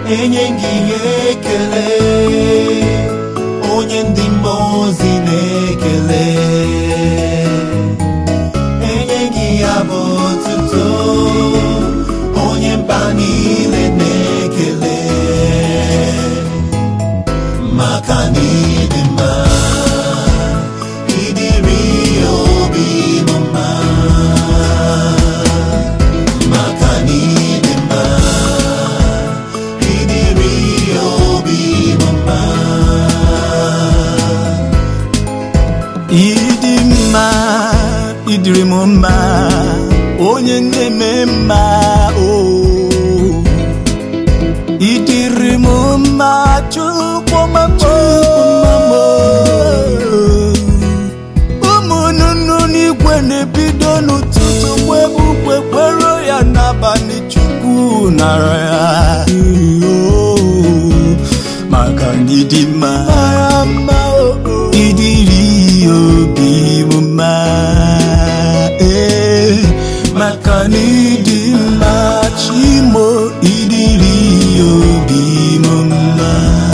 enye gị ekele onye ndị mmụọ ozi na-ekele enye gị abụ otuto onye mba niile na-ekele maka na ịdị mma ịdịrị obi m mma maka na ịdị mma ịdịrị obi m mma ịdị mma ịdịrị m mma onye na-eme mma o ịdịrị m mma chukwu mama ụmụ nnụnụ n'igwe na-ebido n'ụtụtụ gbebugbe kwere ya n'abalị chukwu nara ya maka na ịdị mma ịdịrị obi m mma ee maka na ịdị mma chimo ịdịrị obi m mma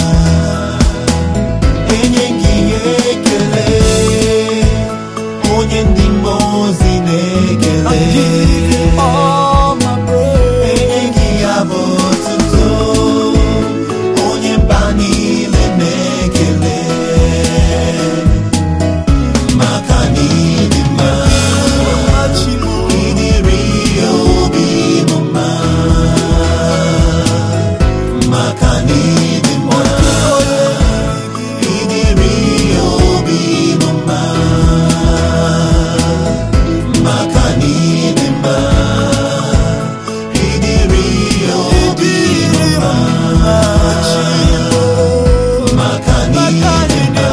enye gị ekele onye ndị mmụọ ozi na-ekele enye gị abụ otuto onye mba niile na-ekele maka na ịdị mma ịdịrị obi m mma maka na ịdị mma ịdịrị obi m mma maka na ịdị mma ịdịrị obi m mma maka na ịdị mma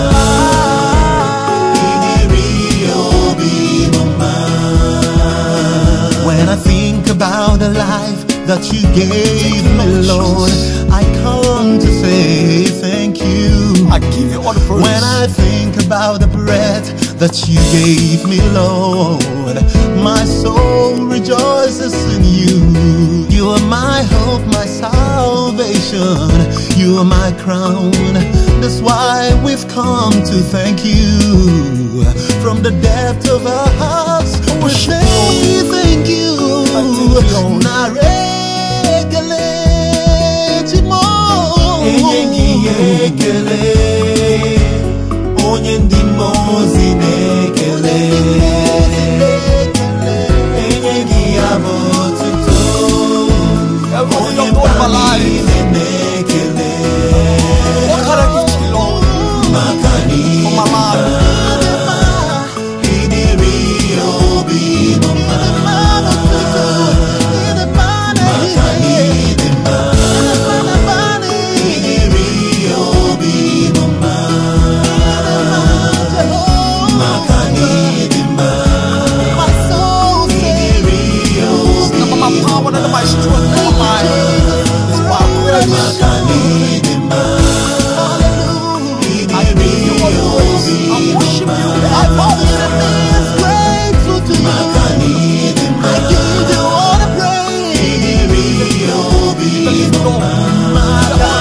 ịdịrị obi m mma When I think about the life that you gave me, Lord, I come to say thank you. I give you all the praise. When I think about the breath that you gave me, Lord, my soul rejoices in you. You are my hope, my salvation. You are my crown. That's why we've come to thank you. From the depth of our hearts, we say thank you. Narekelechimo. Enye gị ekele onye ndị mmụọ ozi na-ekele enye gị abụ otuto onye mba niile na-ekele What can I give to you, Lord? maka na For my life. ịdịrị obi m mma maka na ịdị mma ịdịrị obi m mma maka na ịdị mma ịdịrị obi Not by my power, not by my strength, not by my it's by grace. maka na ịdị mma I give you all the praise. I worship you. I bow maka na ịdị mma ịdịrị obi m mma